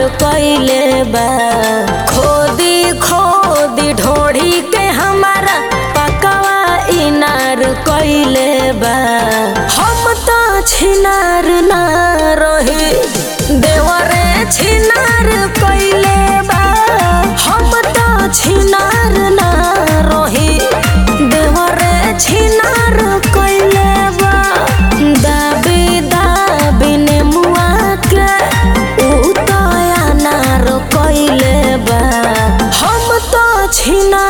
कइले बा खोदी खोदी ढोढ़ी के हमारा पकवा इनार कइले बा हम तो छिनार ना रही देवरे छिनार कइले बा हम तो छिनार ना रही देवरे छिनार कइले बा दाबी दाबी नेमुआ के उ तो अनार कइले बा हम तो छिनार